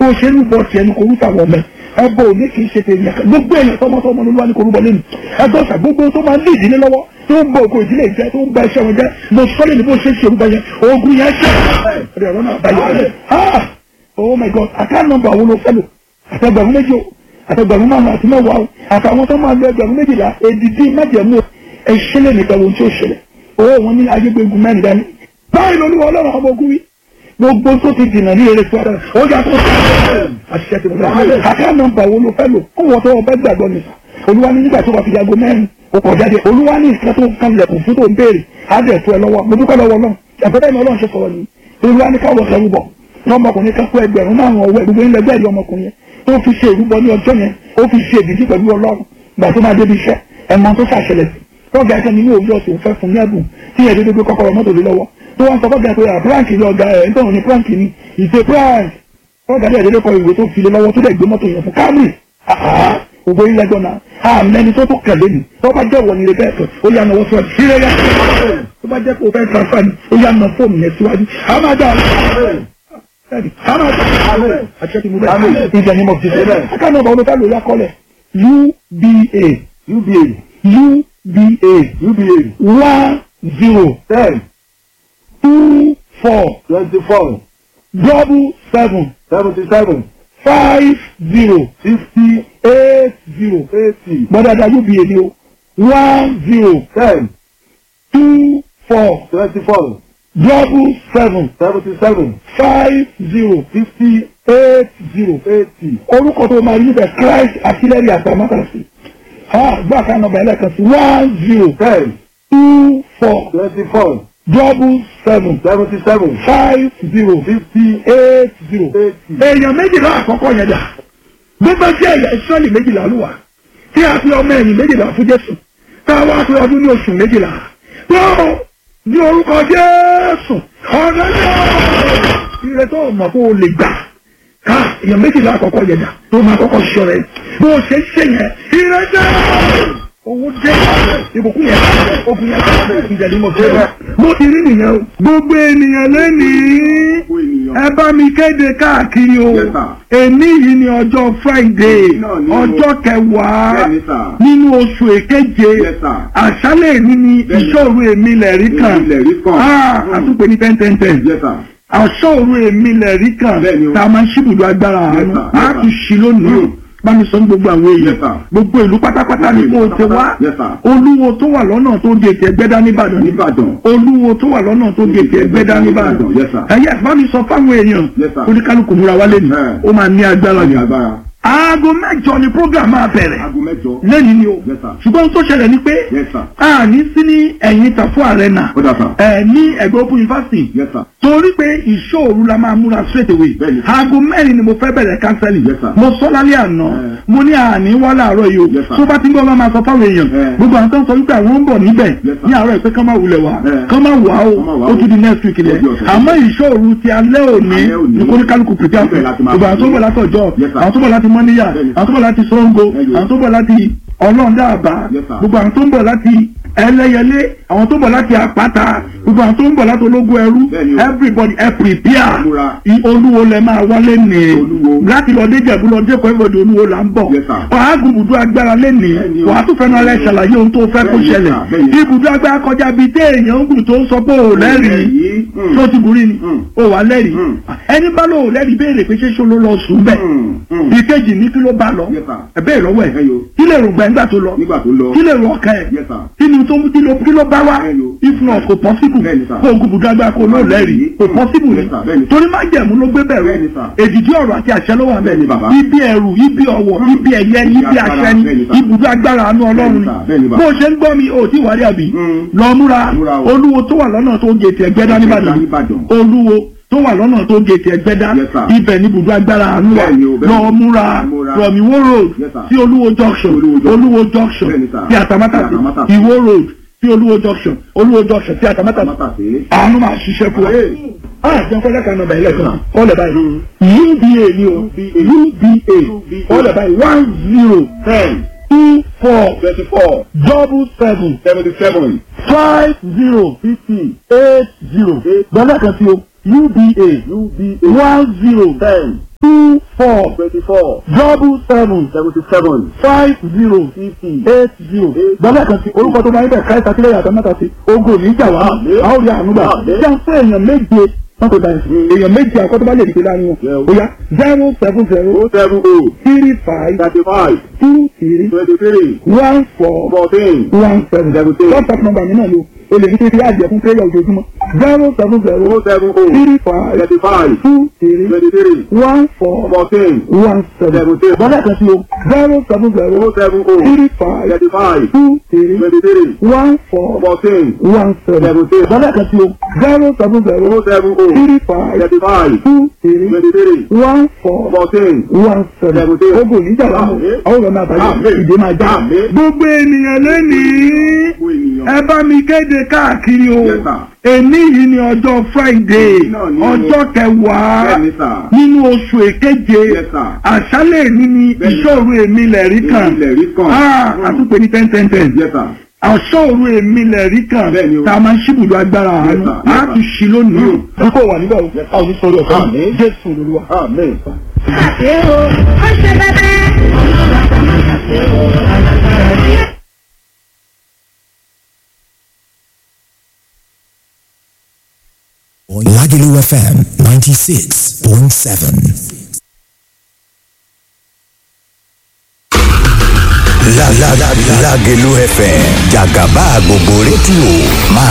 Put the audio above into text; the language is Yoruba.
bó ṣe ń bọ tiẹ̀ ní kò rúta wọ̀ mẹ́ ẹbọ òní kì í ṣe tèmi ẹ̀ka gbogbo èèyàn tọmọtọmọ ló wà ní korúbọ lẹ́nu ẹgbẹ́ ọ̀sà gbogbo tó máa ń lé ìdílé lọ́wọ́ tó ń bọ ògo ìdílé ìjẹ tó ń gba iṣẹ́ wọn jẹ́ mo sọ́lé ní bó ṣe ń ṣe orúkọ yẹn ogun yẹn ṣe ẹ̀rọ ọ̀rọ̀ náà báyọ̀ rẹ̀ ah oh my god àká nọ́mbà wo ló fẹ́ lò àtẹgbẹ̀rún méjì o àtẹgbẹ̀rún márùn àti mẹ́wàá o àtàwọn tó máa lo ẹgbẹ̀rún méjìlá èdìdí májẹ̀mú ẹ̀ṣẹ́lẹ̀ nìkan ohun tí ó ṣẹlẹ̀ owó wọn ní ayégbégun mẹ́rin dání báyìí lolúwa ọlọ́run ọmọ ogun wí gbogbo tó ti dìnnà ní eré tó ọ̀rẹ́ ó yà tó àṣìṣe ti bẹ̀rẹ̀ àká nọ́mbà wo ló fẹ́ lò kó wọ́n tó ọbẹ̀ gbàgbọ́ nìkan olúwa ní nígbà tó wà fi jago mẹ́rin ó kọ̀ jáde olúwa ní ìsìnkà tó kan lẹ̀kùn fún tó ń béèrè á dẹ̀ tó ẹ lọ́wọ́ mo dúpẹ́ lọ́wọ́ náà ẹ̀fẹ́fẹ́ mi ọlọ́run ṣe sọ̀rọ̀ ni olúwa ní káwọ́ sẹ́rú bọ̀ lọ́mọkùnrin kan kó ẹgbẹ̀rún márùn ọwọ́ gbogbo ilẹ̀ gbẹ̀rì ọmọkùnrin yẹn tó fi ṣe ìrúbọ ní ọjọ́ yẹn ó fi ṣe ìdíjí pẹ̀lú ọlọ́run gbà tó máa débi iṣẹ́ ẹ̀mọ tó ṣàṣẹlẹ̀ sí tọ́gà ẹ̀kẹ́ nínú òwúrọ̀ tó ń fẹ́ fún ní ẹ̀bùn tí ẹ̀ dédé gbé kọ́kọ́rọ́ mọ́tò lé lọ́wọ́ tó wọ́n sọ fọ́gà pé à prank ni ọ̀gá ẹ̀ ń tọ̀hún ní prank ni ìṣe prank tọ́gà dẹ̀ dédé kọ ìwé tó fi lé lọ́wọ́ tó dẹ̀ gbé mọ́tò yẹn fún Camry ògbó ilẹ̀ gbọ́nà àmẹ́ni tó tó kẹ̀lé ni tó bá jẹ́ wọ̀nyí bẹ́ẹ̀ tó ó yà náwó síwájú sí rẹ̀ yá tó bá jẹ́ kó o fẹ́ transfer ni ó yà ná fóònù yẹn síwájú àmàdà àmàdà àti mo bẹ́ẹ̀ ìjà ni mo fi ṣe bẹ́ẹ̀ aká náà bá wọn fẹ́ lò yá kọ́lẹ̀ UBA UBA UBA UBA one zero ten two four twenty four double seven seventy seven five zero fifty eight zero eighty gbọ́dọ̀dà UBA ni o one zero ten two four twenty four double seven seventy seven five zero fifty eight zero eighty orúkọ tó máa rí níbẹ̀ Christ artillery àtàmátàsí gbà ká nọ́mbà ẹlẹ́kan sí one zero ten two four twenty four double seven seventy seven five zero fifty eight zero. eighty. èèyàn méjìlá àkọ́kọ́ yẹn dà bí bá jẹ́ ẹ̀yà ìsọ́ọ̀lì méjìlá ló wà tí a fi ọmọ ẹ̀yìn méjìlá fún Jésù tá a wá fi ọdún ní oṣù méjìlá tó ní orúkọ Jésù ọ̀rẹ́ náà ire tó mọ̀ kó o lè gbà ká èèyàn méjìlá àkọ́kọ́ yẹn dà tó máa kọ́kọ́ ṣọ rẹ̀ bó o ṣe ń ṣe yẹn ire jẹ́ owó dé ìbùkún yẹn ogun yẹn ìjẹ̀lú mọ̀ fẹ́ rẹ̀ mo ti rí nìyẹn o gbogbo ènìyàn lẹ́nìí ẹ bá mi kéde káàkiri o Yes, sir. èmi yìí ni ọjọ́ friday Náà ni o. ọjọ́ kẹwàá Bẹ́ẹ̀ni, sir. nínú oṣù èkeje Yes, sir. àṣálẹ̀ èmi ni Bẹ́ẹ̀ni. ìṣòro èmi lẹ̀rí kan Èmi lẹ̀rí kan. Ah, Mm. àtúpè ní ten ten ten Yes, sir. àṣọ̀rò èmi lẹ̀rí kan Bẹ́ẹ̀ni o. tá a máa ń ṣíbùdó agbára Yes, àánú sir. a Yes, tún ṣí lónìí Mm. bá mi sọ ní gbogbo àwọn èèyàn Yes, sir. gbogbo ìlú pátápátá ni kó o ti wá Yes, sir. olúwo tó wà lọ́nà tó gètè ẹgbẹ́dá nìbàdàn ni Nìbàdàn. olúwo tó wà lọ́nà tó gètè ẹgbẹ́dá nìbàdàn Yes, sir. ẹ̀yẹ́ bá mi sọ fáwọn èèyàn Yes, sir. oníkálukú múra wálé ni Eh. ó máa ní agbára Ní jù agbára. aago mẹ́jọ ni program máa bẹ̀rẹ̀ Aago mẹ́jọ. lẹ́yìn ni o Yes, sir. ṣùgbọ́n tó ṣẹlẹ̀ ni pé Yes, sir. a ní sí ní ẹ̀yìn tàfún arena Ó dà sà. ẹ̀ ní ẹ̀gbẹ́ open university Yes, sir. torí pé ìṣòro la máa múra straight away Bẹ́ẹ̀ni. aago mẹ́rin ni mo fẹ́ bẹ̀rẹ̀ kánsẹ́lì Yes, sir. mo sọ lálẹ́ àná Eh. mo ní àní wá láàárọ̀ yìí o Yes, sir. tó bá ti ń gbọ́ máa sọ fáwọn èèyàn Eh. gbogbo àwọn tó ń sọ wípé àwọn ń bọ̀ níbẹ̀ Yes, sir. ní àárọ̀ ìpé kán máa wulẹ̀ wá Eh. kán máa wà ó Kán máa wá ó o. tún di next week lẹ̀ Lọ́jọ́ ọ̀sẹ̀. àmọ́ ìṣòro ti alẹ́ òní Alẹ́ òní. ní kóníkálukú prepare Ibẹ̀ láti máa gbogbo àwọn tó ń bọ̀ láti ọjọ́ Yes, sir. àwọn tó ń bọ̀ láti mọ́níyà Bẹ́ẹ̀ni. àwọn tó ń bọ̀ láti Ṣàngó Ẹyọ. àwọn tó ń bọ̀ láti ọlọ́ọ̀dàbà Yes, sir. gbogbo àwọn tó ń bọ̀ láti ẹlẹ́yẹlé àwọn tó ń bọ̀ láti àpáta gbogbo àwọn tó ń bọ̀ láti ológun ẹrú Bẹ́ẹ̀ni o. everybody ẹ prepare Múra. I- olúwo lẹ máa wálé ní Olúwo. láti lọ dé jẹ̀bú lọ dé kọ́ ẹ̀fọ́dé olúwo là ń bọ̀ Yes, sir. wàá gun ibùdó agbára lẹ́nìí Bẹ́ẹ̀ni o. wàá tún fẹ́ràn alẹ́ ṣàlàyé ohun tó fẹ́ kó Bẹ́ẹ̀ni, ṣẹlẹ̀ sir. Bẹ́ẹ̀ni. ibùdó agbára kọjá bíi téèyàn ń gùn tó ń sọ pé ò lẹ́rìí Lẹ́rìí. Mm. tó ti burí ni Mm. ó wà lẹ́rìí Mm. ẹni bá lò ó lẹ́rìí béèrè pé ṣé ṣó ló lọ sùn bẹ́ẹ̀ Mm. Mm. ìkejì ní kí ló bá lọ Yes, sir. ẹ bẹ́ẹ̀ lọ́wọ́ ẹ̀ Ẹyọ. kí lè rògbà nígbà tó lọ Nígbà tó lọ. kí lè rò ọkàn ẹ̀ Yes, sir. kí ni tó kí ló kí ló bá wá Ẹyọ. if not kò possible Bẹ́ẹ̀ni, sir. kó ogun bùdó agbára kó ló lẹ́rìí kò Mm. possible Yes, ni sir. Bẹ́ẹ̀ni. torí má jẹ̀mú ló gbé bẹ̀rù Bẹ́ẹ̀ni, sir. èdìdí ọ̀rọ̀ àti àṣẹ ló wà Bẹ́ẹ̀ni, bàbá. bẹ́ẹ̀ ibi ẹ̀rù ibi ọ̀wọ̀ ibi ẹ̀yẹ Ibi ibi agbára, àṣẹ ni bẹ́ẹ̀ni, sir. ibùdó agbára àánú ọlọ́run Bẹ́ẹ̀ni, sir. Bẹ́ẹ̀ni, ni bàbá. bó o ṣe ń gbọ́ mi ò tí wàá rí àbí Mm. lọ múra Múra o. olúwo tó wà lọ́nà tó gètè ẹgbẹ́dá nìbàdàn Nìbàdàn. olúwo tó wà lọ́nà tó gètè ẹgbẹ́dá Yes, sir. ibẹ̀ ní ibùdó agbára àánú wa Bẹ́ẹ̀ni o, bẹ́ẹ̀ni. lọ múra Múra. from Iwo road Yes, sir. sí olúwo junction Olúwo junction. olúwo junction Bẹ́ẹ̀ni, sir. sí àtàmátà Sí Àtàmátà. Iwo road sí olúwo junction olúwo junction sí àtàmátà Mátà sí. àánú máa ṣiṣẹ́ fún wa. Ayé. Ah, jẹun kọ́lá kan nọmba ilẹ̀ kan. Ọ̀lẹ̀ báyìí. Mm. UBA ni o. UBA. Ọ̀lẹ̀ báyìí one zero Ten. two four Twenty-four. double seven Seventy-seven. five zero Fifty. eight zero. Gbọ́dọ̀ kan sí o. UBA UBA. one zero Ten. two four twenty-four double seven seventy-seven five zero fifty eight zero gbọ́dọ̀ kan sí orúkọ tó máa ń bẹ̀ káyọ̀tà sílẹ̀ yàtọ̀ mẹ́ta sí ogun ò ní jà wá Àmín. a ó rí àánú gbà Àmín. jẹ́ fún èèyàn méje wọ́n tó báyìí èèyàn méje àkọ́tọ́ bá lè dìde láàrin wọn Yeah. ó yá zero seven zero oh seven oh three five thirty-five two three twenty-three one four fourteen one seven Seventeen. contact number mi náà lò o lè ní kí n fi àjẹ fún prayer ojoojúmọ́ zero seven zero oh seven oh three five thirty-five two three twenty-three one four fourteen one seven Seventeen. gbọ́dọ̀ kan sí o zero seven zero oh seven oh three five thirty-five two three twenty-three one four fourteen one seven Seventeen. gbọ́dọ̀ kan sí o zero seven zero oh seven oh three five thirty-five two three twenty-three one four fourteen one seven Seventeen. ogun níjà láàmú Àmín. àwọn ọ̀rọ̀ náà bàjẹ́ Àmín. ìdè máa já. Àmín. gbogbo ènìyàn lónìí gbogbo ènìyàn ẹ bá mi kéde káàkiri o Yes, sir. èní yìí ni ọjọ́ friday Náà ni o. ọjọ́ kẹwàá bẹ́ẹ̀ni sà nínú oṣù èkeje Yes, sir. àṣálẹ̀ èní ni Bẹ́ẹ̀ni. ìṣòro èmi lẹ̀rí kan ilẹ̀ rí kan Ah, àtúpè ní ten ten ten yes sir àṣọ̀rù èmi lẹ̀rí kan Bẹ́ẹ̀ni o. tá a máa ń ṣíbùdó agbára àánú Yes, sir. á Yes, tún ṣí lónìí. Mm. n kò wà níbẹ̀ o a ò ní sọ̀rọ̀ ọ̀fẹ́ Àmín. jésù lolúwa. amen. Àṣé o, ó ṣe bẹ́bẹ́. Àṣé o, Lagelu FM 96.7. La la la Lagelu FM Jagaba gbogbo rédíò máa